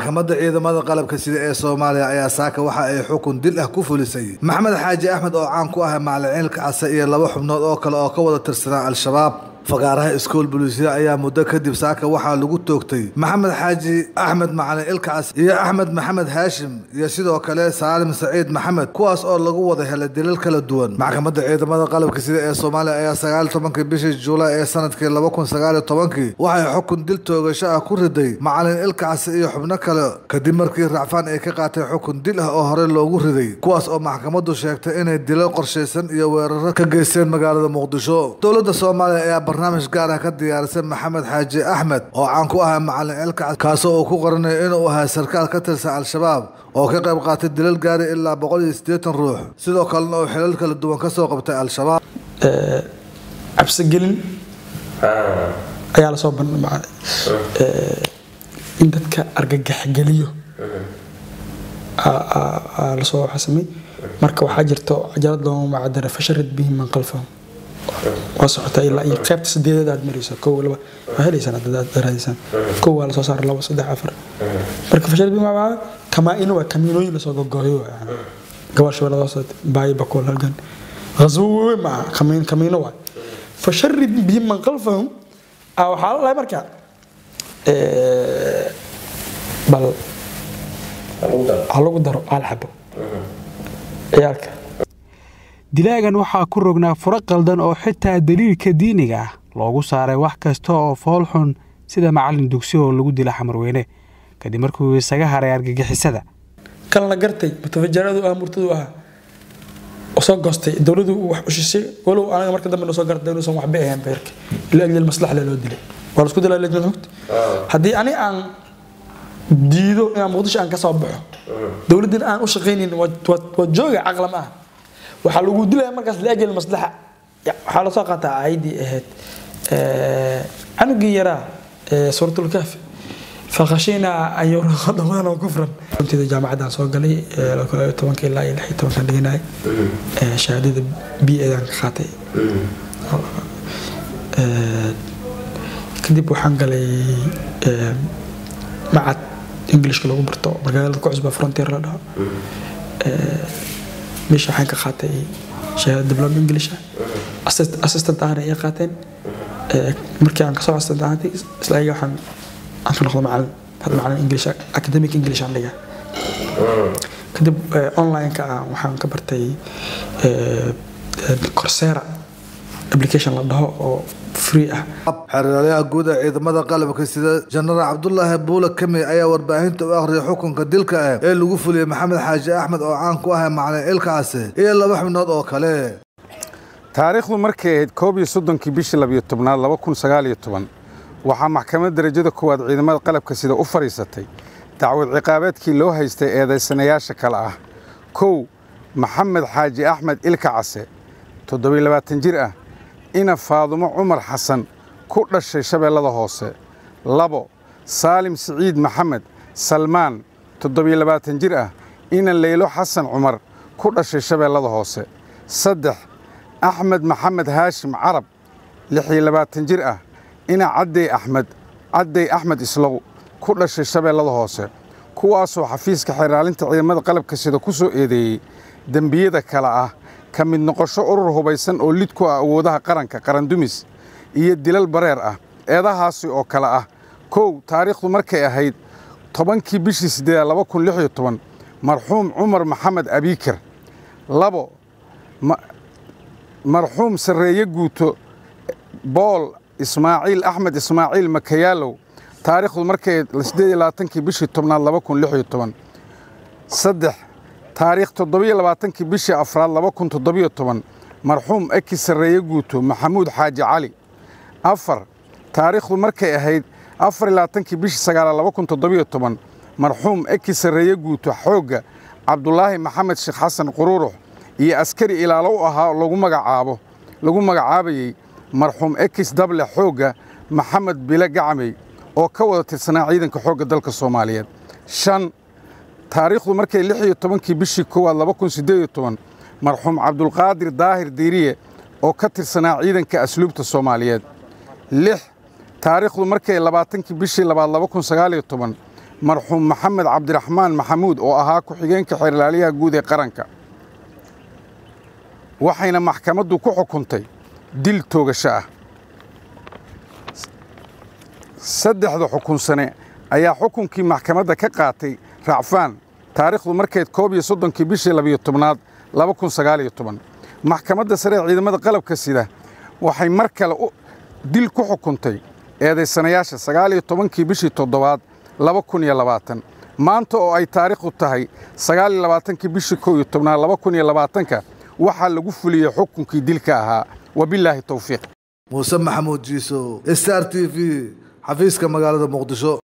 maxkamadda ciidamada qalabka sida ee soomaaliya ayaa saaka waxa ay xukun dil ah ku fulisay maxamed xaaji axmed oo caan ku ah macaliciilka case iyo laba xubnood oo kale oo ka wada tirsanaa al-shabaab fagaaraha iskool boliisiya ayaa muddo kadib saaka waxaa lagu toogtay maxamed xaaji axmed macalin ilkacas iyo axmed maxamed haashim iyo sidoo kale saalim saciid maxamed kuwaas oo lagu wada helay dilal kala duwan maxkamadda ciidamada qalabka sida ee soomaaliya ayaa sagaal tobankii bishii juulaay ee sanadkii laba kun sagaaliyo tobankii waxay xukun dil toogasho ah ku riday macalin ilkacas iyo xubno kale kadib markii racfaan ay ka qaateen xukun dil ah oo horey loogu riday kuwaas oo maxkamaddu sheegtay inay dilal qorshaysan iyo weeraro ka geysteen magaalada muqdisho dowladda soomaaliya ayaa barnaamij gaar ah ka diyaarisay maxamed xaaji axmed oo caan ku ahaa macalin ilkacas kaasoo uu ku qoranayo inuu ahaa sarkaal ka tirsan al-shabaab oo ka qayb qaatay dilal gaari ilaa boqol iyo siddeetan ruux sidoo kalena uu xilal kala duwan ka soo qabtay al-shabaab cabsigelin ayaa lasoo bandhigay in dadka argagaxgeliyo lasoo xasamay marka waxaa jirto cajalad looma macadara fasharid bihi man qalfahum waa socotaa ilaa iyo qaybta sideedad aad marayso kow laba waa helaysaan haddaad raadiysaan kow waa lasoo saara labo saddex afar marka fasharid bihi maa kamaa-ino waa kamiinooyin lasoo gogooyo waa gabaasha ladoo baayo bakool halgan غزو weyn maaha kamiin kamiino waay fasharid bihi man qalfahum waxaa la dhahay marka bal ha lagu daro hal xabo ciyaalka dilaagan waxaa ku rognaa furo qaldan oo xitaa daliilka diiniga ah loogu saaray wax kasta oo fool xun sida macallin dugsi oo lagu dila xamarweyne kadib markuu isaga haray argagixisada kalna gartay mutafajaradu ah murtadu ahaa soo goostay dowladu wax ushisay walow anaga marka dambe soo gartay inuusan waxba ahayn beerka ila ajli maslax loo dilay waa la isku dilaa lajnad xogta haddii ani aan diido inaan muqdisho aan ka soo baxo dowladdina aan u shaqaynin waa jooga caqla ma aha waxaa lagu dilaya markaas liajli maslaxa waxaa lasoo qaataa aayaddii ahayd canugii yaraa suuratulkaafi فخشينا أن يرهق ضمانا كفرا كنت إذا جامعة soo galay tobanka ilaa iyo lix iyo tobankan dhiganay shahaadada b edan ka qaatay kadib waxaan galay macad englishka lagu barto magaalada ku cusba frontier la dhaho meesha waxaan ka qaatay shahaada diplom english assistant ahna ay qaateen markii aan kasoo assistant ahaantay isla ayaga waxaan aan ka noqdo macalin hadda macalin english academic english aan dhigaa kadib online-ka ah waxaan ka bartay coursera application la dhaho oo free ah xeraalyaha guud ee ciidamada qalabka sida jenaraal cabdulaahi buule kami ayaa warbaahinta u akhriyay xukunka dilka ah ee lagu fuliyey maxamed xaaji axmed oo caan ku ahay macalin ilkaase iyo laba xubnood oo kale taariikhdu markay ahayd koob iyo soddonkii bishii labiyo tobnaad laba kun sagaal iyo toban waxaa maxkamadda darajada koowaad ciidamada qalabka sida u fadhiisatay dacwad ciqaabeedkii loo haystay eedaysanayaasha kale ah kow maxamed xaaji axmed ilka case toddobiyo labaatan jir ah ina faadumo cumar xasan ku dhashay shabeellada hoose labo saalim siciid maxamed salmaan toddobiyo labaatan jir ah ina leylo xasan cumar ku dhashay shabeellada hoose saddex axmed maxamed haashim carab lixiyo labaatan jir ah ina caddey axmed caddey axmed islow ku dhashay shabeellada hoose kuwaasoo xafiiska xeraalinta ciidamada qalabka sida ku soo eedeeyey dembiyada kale ah ka mid noqosho urur hubaysan oo lid ku ah awoodaha qaranka qarandumis iyo dilal bareer ah eedahaasi oo kale ah kow taariikhdu markay ahayd tobankii bishii siddeedaad laba kun lix iyo toban marxuum cumar maxamed abiikir labo marxuum sarreeye guuto bool ismaaciil axmed ismaaciil makayaalow taariikhdu markay siddeed iyo labaatankii bishii tobnaad laba kun lix iyo toban saddex taariikh toddobiyo labaatankii bishii afraad laba kun toddobiyo toban marxuum eki sarreeye guuto maxamuud xaaji cali afar taariikhdu markay ahayd afar iyo labaatankii bishii sagaalaad laba kun toddobiyo toban marxuum eki sarreeye guuto xoogga cabdulaahi maxamed sheekh xasan quruurux iyo askari ilaalo u ahaa lagu magacaabo lagu magacaabayey marxuum ekis dable xoogga maxamed bile gacmey oo ka wada tirsanaa ciidanka xoogga dalka soomaaliyeed shan taariikhdu markay lix iyo tobankii bishii koowaad laba kun siddeed iyo toban marxuum cabdulqaadir daahir diiriye oo ka tirsanaa ciidanka asluubta soomaaliyeed lix taariikhdu markay labaatankii bishii labaad laba kun sagaal iyo toban marxuum maxamed cabdiraxmaan maxamuud oo ahaa ku-xigeenka xeerlaaliyaha guud ee qaranka waxayna maxkamaddu ku xukuntay dil toogasho ah saddexda xukunsane ayaa xukunkii maxkamadda ka qaatay racfaan taariikhdu markeed koob iyo soddonkii bishii labiyo tobnaad laba kun sagaaliyo toban maxkamadda sare ee ciidamada qalabka sida waxay mar kale dil ku xukuntay eedaysanayaasha sagaaliyo tobankii bishii toddobaad laba kun iyo labaatan maanta oo ay taariikhdu tahay sagaaliyo labaatankii bishii kow iyo tobnaad laba kun iyo labaatanka waxaa lagu fuliyey xukunkii dilka ahaa wabilaahi towfiiq muuse maxamuud jiiso star t v xafiiska magaalada muqdisho